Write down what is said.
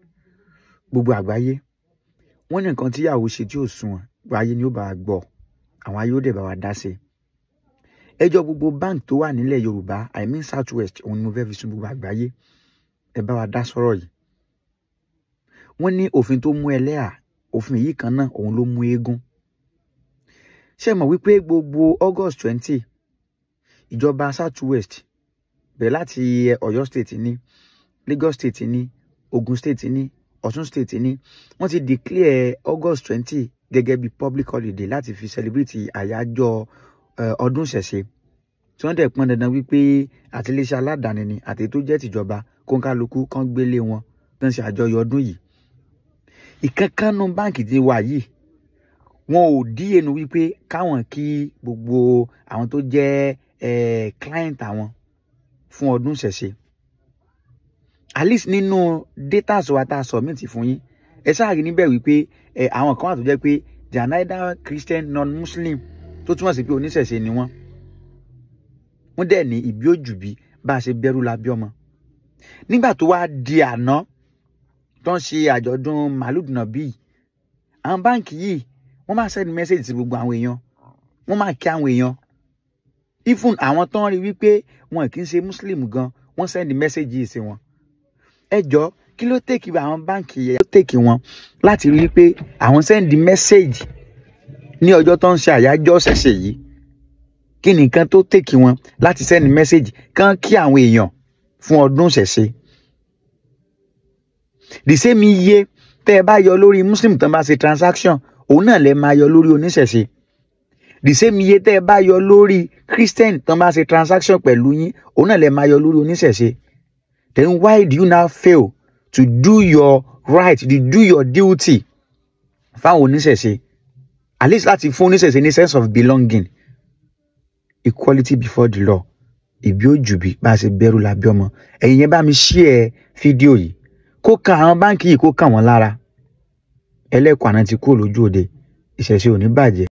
gbogbo àgbáyé wọ́n ní nǹkan tíyàwó ṣe tí ò sunwọ̀n gbogbo ayé ni ó bá wa gbọ́ àwọn ayé ó dẹ̀ bá wa dá sí i ẹjọ́ gbogbo bank tó wà nílẹ̀ yorùbá i mean south west òun ni mo fẹ́ fi sun gbogbo àgbáyé ẹ bá wa dá sọ́rọ̀ yìí wọ́n ní òfin tó mú ẹlẹ́à òfin yìí kan náà òun ló mú eégún ṣé mọ̀ wípé gbogbo august twenty ìjọba south west bẹ̀rẹ̀ láti ọ̀yọ́ state ní lagos state ní ogun state ní ọ̀ṣun state ní wọ́n ti declare august twenty gẹ́gẹ́ bí public holiday láti fi celebrate àyájọ́ ọdún ìṣẹ̀ṣe tí wọ́n dẹ̀ pọn dandan wípé àti iléeṣẹ́ aládàáni ni àti tó jẹ́ tìjọba kóńkálukú kan gbélé wọn tó ń ṣe àjọyọ̀ ọdún yìí ìkankanú báǹkì ti wà yìí wọn ò díyenu wípé káwọn kí gbogbo àwọn tó jẹ́ client àwọn fún ọdún ìṣẹ̀ṣe at least nínú data wa tá a submit fún yín ẹ ṣáà rí níbẹ̀ wípé àwọn kan wà tó jẹ́ pé they are neither Christian non-Muslim tó túmọ̀ sí pé oníṣẹ̀ṣe ni wọ́n wọ́n dẹ̀ ní ìbí òjùbí bá a ṣe bẹ̀rù la bí ọmọ nígbà tó wá di àná tó ń ṣe àjọ̀dún màlúùdùnà bíi àwọn báǹkì yìí wọ́n máa send message sí gbogbo àwọn èèyàn wọ́n máa kí àwọn èèyàn even àwọn tó ń rí wípé wọn kì í ṣe muslim gan wọ́n send message yìí sí wọn ẹ jọ kí ló tèkì àwọn báǹkì yẹn ló tèkì wọn láti rí pé àwọn send message ní ọjọ́ tó ń ṣe àyájọ́ ṣẹ̀ṣẹ̀ yìí kí ni nǹkan tó tèkì wọn láti send message kán kí àwọn èèyàn fún ọdún ṣẹ̀ṣẹ̀ the same iye tẹ́ ẹ bá yọ lórí muslim tó ń bá ṣe transaction òun náà lè máa yọ lórí oníṣẹ̀ṣe the same iye tẹ́ ẹ bá yọ lórí christian tó ń bá ṣe transaction pẹ̀lú yín òun náà lè máa yọ lórí oníṣẹ̀ṣe then why do you now fail to do your right to do your duty fáwọn oníṣẹ̀ṣe at least láti fún oníṣẹ̀ṣe ní sense of belonging equality before the law ìbí òjùbí bá a ṣe bẹ̀rù lábẹ́ ọmọ ẹ̀yin yẹn bá mi share fídíò yìí kó kan àwọn báǹkì yìí kó kàn wọ́n lára ẹlẹ́kọ̀ọ́ àná ti kúrò lójú òde ìṣẹ̀ṣe ò ní bàjẹ́.